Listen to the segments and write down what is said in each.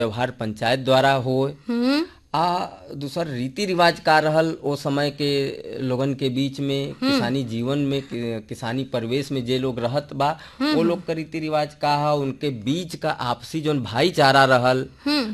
व्यवहार पंचायत द्वारा हो हम्म आ दूसर रीति रिवाज का रहल ओ समय के लोगन के बीच में किसानी जीवन में कि- किसानी परिवेश में जे लोग रहत बा वो लोग का रीति रिवाज का है उनके बीच का आपसी जोन भाईचारा रहल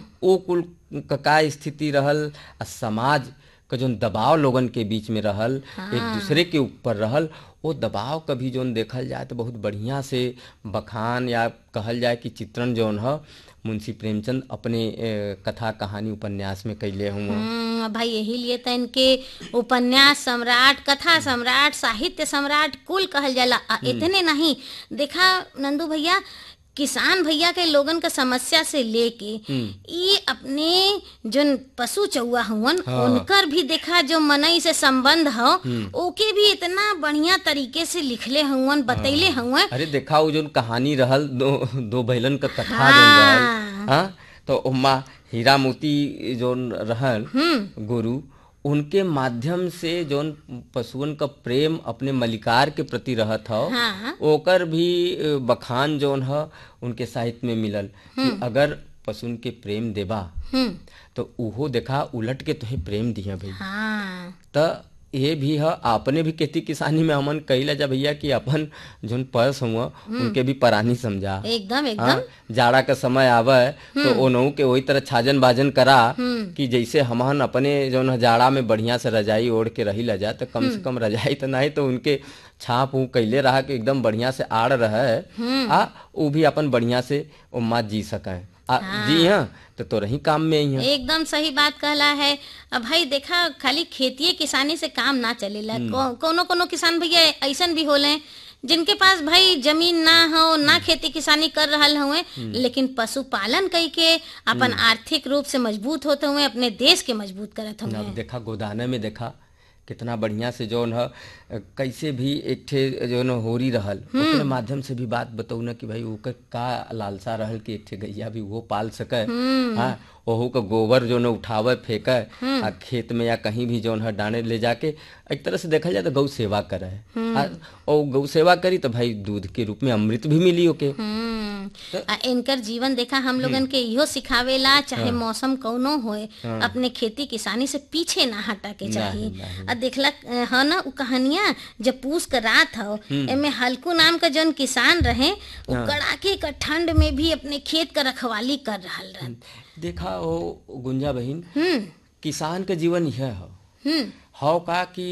ओ कुल क का स्थिति रहल आ समाज का जोन दबाव लोगन के बीच में रहल एक दूसरे के ऊपर रहल वो दबाव कभी जोन देखल जाए तो बहुत बढ़िया से बखान या कहल जाए कि चित्रण जोन ह मुंशी प्रेमचंद अपने ए, कथा कहानी उपन्यास में कैले हुए हम्म, भाई यही लिए तो इनके उपन्यास सम्राट कथा सम्राट साहित्य सम्राट कुल कहल जाला आ इतने नहीं देखा नंदू भैया किसान भैया के लोगन का समस्या से लेके ये अपने जोन पशु चौआ हुवन उनकर भी देखा जो मनई से संबंध हो ओके भी इतना बढ़िया तरीके से लिखले हुवन बतैले हुवन अरे देखा वो जोन कहानी रहल दो दो बैलन का कथा जोन रहल हाँ तो उमा हीरा मोती जोन रहल गुरु उनके माध्यम से जोन पशुअन का प्रेम अपने मलिकार के प्रति रहत हो हाँ। ओकर भी अ, बखान जोन ह उनके साहित्य में मिलल कि अगर पशुन के प्रेम देबा हम्म तो उहो देखा उलट के तुहे प्रेम दिया भाई हाँ त ये भी है आपने भी खेती किसानी में हमन कहिला जा भैया कि अपन जोन पस हुआ उनके भी परानी समझा एकदम एकदम हाँ, जाड़ा का समय आवे तो ओनहु के वही तरह छाजन बाजन करा कि जैसे हमन अपने जोन है जाड़ा में बढ़िया से रजाई ओढ़ के रही ला जा तो कम से कम रजाई तो नहीं तो उनके छाप ऊ कैले रहा कि एकदम बढ़िया से आड़ रहे आ वो भी अपन बढ़िया से उम्मा जी सके आ जी हाँ तो तोरा ही काम में ही है एकदम सही बात कहला है अब भाई देखा खाली खेती किसानी से काम ना चलेला को, कोनो कोनो किसान भैया ऐसन भी होले जिनके पास भाई जमीन ना हो ना खेती किसानी कर रहल हुए लेकिन पशुपालन कई के अपन आर्थिक रूप से मजबूत होते हुए अपने देश के मजबूत करत हुए अब देखा गोदाने में देखा कितना बढ़िया से जौन है कैसे भी एक ठे जौन होरी रहल ओकरे माध्यम से भी बात बताऊ ना कि भाई ओकर का लालसा रहल कि एक ठे गैया भी वो पाल सके हाँ ओहू का गोबर जो न उठावे फेंके आ खेत में या कहीं भी जौन है डाने ले जाके एक तरह से देखा जाए तो गौ सेवा करे आ, और गौ सेवा करी तो भाई दूध के रूप में अमृत भी मिली ओके हम्म आ इनकर जीवन देखा हम लोगन के इहो सिखावेला चाहे मौसम कौनो होए अपने खेती किसानी से पीछे ना हटा के चाहिए आ देखला अ, ह ना उ कहानियां जब पूस का रात हो एमे हल्कू नाम का जौन किसान रहे उ कड़ाके का ठंड में भी अपने खेत का रखवाली कर रहल रहे देखा वो गुंजा बहिन हम्म किसान के जीवन यह है हम्म हव का कि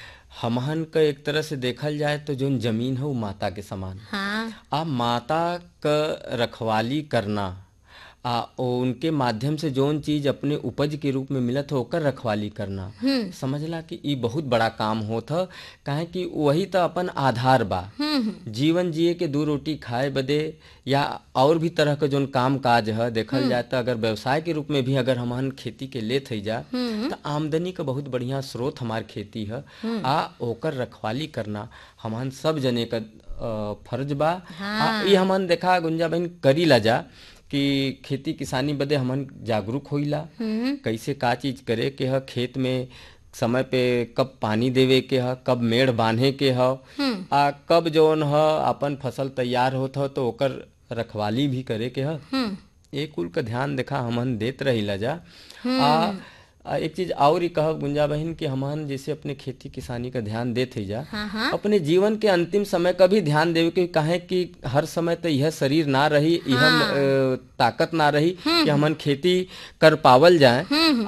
हमहन का एक तरह से देखल जाए तो जोन जमीन है वो माता के समान हाँ आ माता क रखवाली करना आ ओ उनके माध्यम से जोन चीज अपने उपज के रूप में मिलत हो ओकर रखवाली करना समझला कि ई बहुत बड़ा काम होत ह काहे कि वही तो अपन आधार बा जीवन जिए के दू रोटी खाए बदे या और भी तरह के जोन काम काज है देखल जाए तो अगर व्यवसाय के रूप में भी अगर हमन खेती के लेत हई जा तो आमदनी का बहुत बढ़िया स्रोत हमार खेती है आ ओकर रखवाली करना हमन सब जने का अ, फर्ज बा आ, ई हमन देखा गुंजा बहन करी ला जा कि खेती किसानी बदे हमन जागरूक होइला कैसे का चीज करे के ह खेत में समय पे कब पानी देवे के ह कब मेढ़ बांधे के ह आ कब जौन ह अपन फसल तैयार होत ह तो ओकर रखवाली भी करे के ह ये कुल का ध्यान देखा हमन देत रहिला जा आ आ, एक चीज और ही कहब गुंजा बहन कि हमन जैसे अपने खेती किसानी का ध्यान देत ही जा हाँ हाँ अपने जीवन के अंतिम समय का भी ध्यान देवे के काहे कि हर समय तो यह शरीर ना रही यह अ, ताकत ना रही कि हमन खेती कर पावल जाए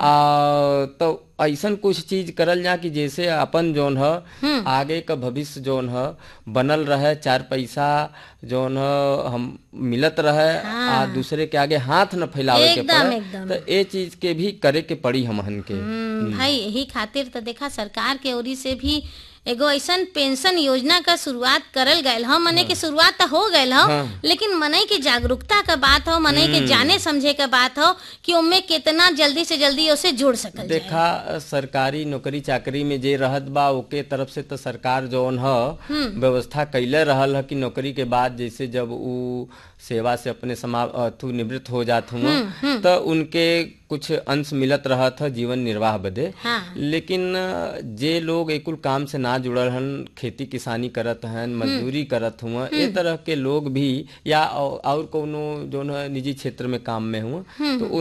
आ तो ऐसन कुछ चीज करल जा कि जैसे अपन जोन ह आगे का भविष्य जोन ह बनल रहे चार पैसा जोन ह हम मिलत रहे आ दूसरे के आगे हाथ न फैलावे के एकदम, पड़े एकदम। तो ये चीज के भी करे के पड़ी हमहन के हम्म, भाई यही खातिर तो देखा सरकार के ओरी से भी एगो ऐसन पेंशन योजना का शुरुआत करल गयल हो मने के शुरुआत तो हो गयल हो लेकिन मनई के जागरूकता का बात हो मनई के जाने समझे का बात हो कि उनमें कितना जल्दी से जल्दी उसे जुड़ सकल जाए देखा सरकारी नौकरी चाकरी में जे रहत बा ओके तरफ से तो सरकार जौन ह व्यवस्था कैले रहल ह कि नौकरी के बाद जैसे जब उ सेवा से अपने समा अथु निवृत्त हो जात हुआ तो उनके कुछ अंश मिलत रहा था जीवन निर्वाह बदे हाँ लेकिन अ, जे लोग एकुल काम से ना जुड़ल हन खेती किसानी करत हन मजदूरी करत हुआ ए तरह के लोग भी या औ- और कोनो जो न निजी क्षेत्र में काम में हुआ तो